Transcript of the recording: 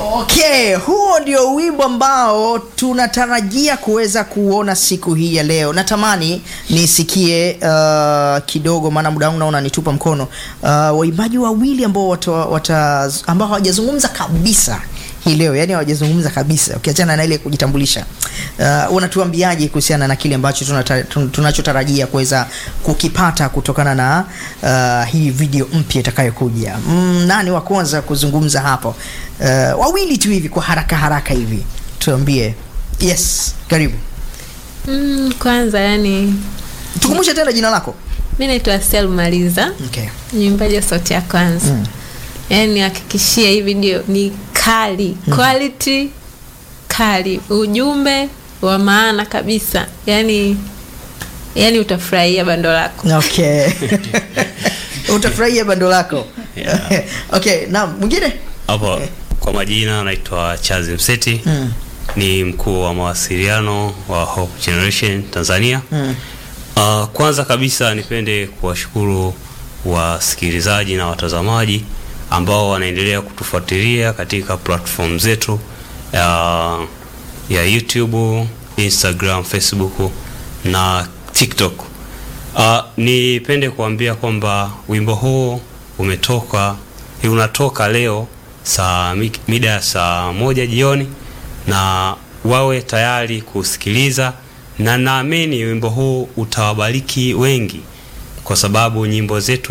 Okay, huo ndio wimbo ambao tunatarajia kuweza kuona siku hii ya leo. Natamani nisikie uh, kidogo, maana muda wangu naona unanitupa mkono. Uh, waimbaji wawili ambao wata, wata, ambao hawajazungumza kabisa hii leo, yani hawajazungumza kabisa, ukiachana na ile kujitambulisha. Uh, unatuambiaje kuhusiana na kile ambacho tunata, tun- tunachotarajia kuweza kukipata kutokana na uh, hii video mpya itakayokuja? Mm, nani wa kwanza kuzungumza hapo? Uh, wawili tu hivi kwa haraka haraka hivi tuambie. Yes, karibu. Mm, kwanza yani Tukumbushe tena jina lako. mi naitwa Sel Maliza, Okay. mwimbaji wa sauti ya kwanza. Mm. Yani hakikishia hii video ni kali, quality kali, ujumbe wa maana kabisa. Yani yani utafurahia bando lako. Okay. Utafurahia bando lako. Yeah. Okay, na mwingine? Hapo kwa majina naitwa Charles Mseti Mm. ni mkuu wa mawasiliano wa Hope Generation Tanzania. Mm. Uh, kwanza kabisa nipende kuwashukuru wasikilizaji na watazamaji ambao wanaendelea kutufuatilia katika platform zetu ya, ya YouTube, Instagram, Facebook na TikTok. Uh, nipende kuambia kwamba wimbo huu umetoka unatoka leo saa mi- mida ya saa moja jioni na wawe tayari kusikiliza, na naamini wimbo huu utawabariki wengi, kwa sababu nyimbo zetu